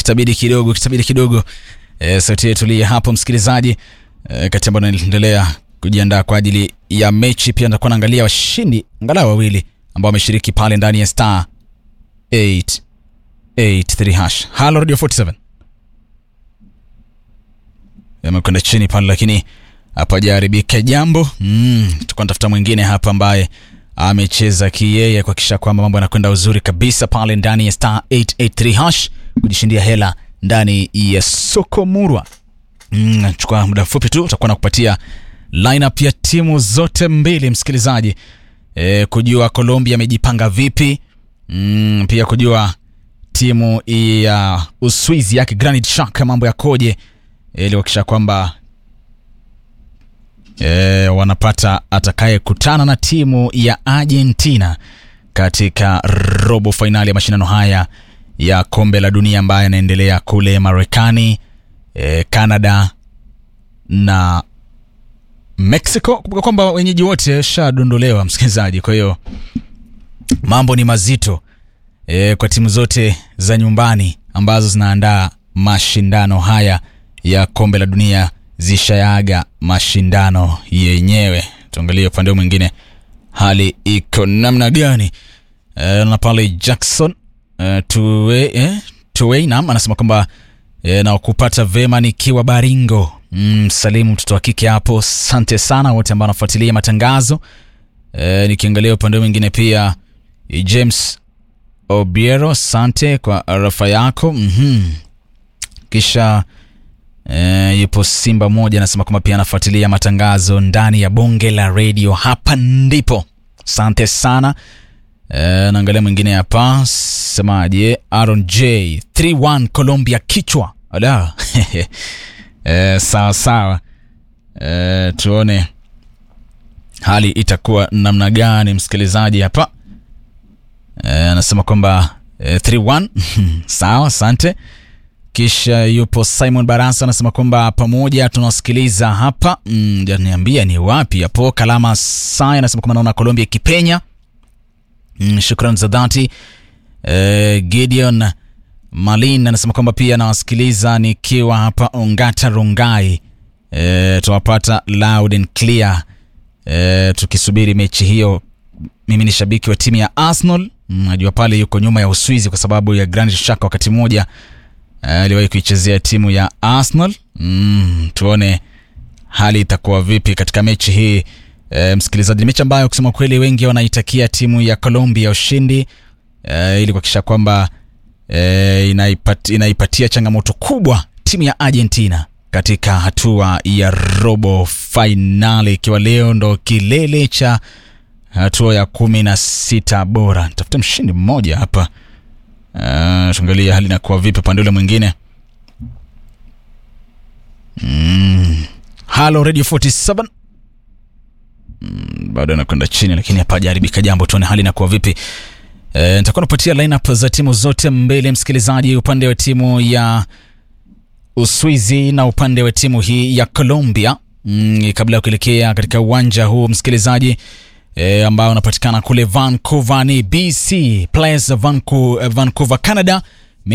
kitabidi kidogo kitabidi kidogo e, sauti yetu lia hapo msikilizaji e, kati ambayo naendelea kujiandaa kwa ajili ya mechi pia nitakuwa naangalia washindi angalau wawili ambao wameshiriki pale ndani ya star 883 hash halo radio 47 yamekwenda chini pale lakini hapajaharibika jambo mm, tutakuwa natafuta mwingine hapa ambaye amecheza kiyeye kuhakikisha kwamba mambo yanakwenda uzuri kabisa pale ndani ya star 883 hash kujishindia hela ndani ya soko murwa mm, chukua muda mfupi tu utakuwa nakupatia lineup ya timu zote mbili msikilizaji e, kujua colombia amejipanga vipi mm, pia kujua timu ya uswizi yake granit shak mambo yakoje ili kuhakikisha kwamba e, wanapata atakayekutana na timu ya argentina katika robo fainali ya mashindano haya ya kombe la dunia ambayo yanaendelea kule marekani e, canada na mexico kumbuka kwamba wenyeji wote shadondolewa msikilizaji kwa hiyo mambo ni mazito e, kwa timu zote za nyumbani ambazo zinaandaa mashindano haya ya kombe la dunia zishayaaga mashindano yenyewe tuangalie upande mwingine hali iko namna gani e, na pale jackson e, tuwe, eh, tuwe nam anasema kwamba e, na kupata vema nikiwa baringo mm, salimu mtoto wa kike hapo sante sana wote ambao wanafuatilia matangazo e, nikiangalia upande mwingine pia e, james obiero sante kwa rafa yako mm-hmm. kisha e, yupo simba moja anasema kwamba pia anafuatilia matangazo ndani ya bonge la redio hapa ndipo sante sana e, naangalia mwingine hapa semaje aron j 31 colombia kichwa ala e, sawa sawa e, tuone hali itakuwa namna gani msikilizaji hapa e, anasema kwamba e, 31 sawa asante kisha yupo simon barasa anasema kwamba pamoja tunasikiliza hapa mm, niambia ni wapi hapo kalama sai anasema kwamba naona colombia ikipenya mm, shukran za dhati e, gideon malin anasema kwamba pia nawasikiliza nikiwa hapa ongata rongai e, tunawapata loud and clear e, tukisubiri mechi hiyo mimi ni shabiki wa timu ya arsenal najua pale yuko nyuma ya uswizi kwa sababu ya grand shaka wakati mmoja aliwahi uh, kuichezea timu ya arsenal mm, tuone hali itakuwa vipi katika mechi hii e, msikilizaji mechi ambayo kusema kweli wengi wanaitakia timu ya colombia ushindi e, ili kuhakikisha kwamba e, inaipat, inaipatia changamoto kubwa timu ya argentina katika hatua ya robo fainali ikiwa leo ndo kilele cha hatua ya kumi na sita bora tafuta mshindi mmoja hapa uh, tuangalia hali inakuwa vipi upande ule mwingine mm. halo radio 47 mm, bado anakwenda chini lakini hapajaharibika jambo tuone hali inakuwa vipi e, nitakuwa napatia lineup za timu zote mbili msikilizaji upande wa timu ya uswizi na upande wa timu hii ya colombia mm, kabla ya kuelekea katika uwanja huu msikilizaji e, ambao unapatikana kule vancouver ni bc players vancouver, vancouver canada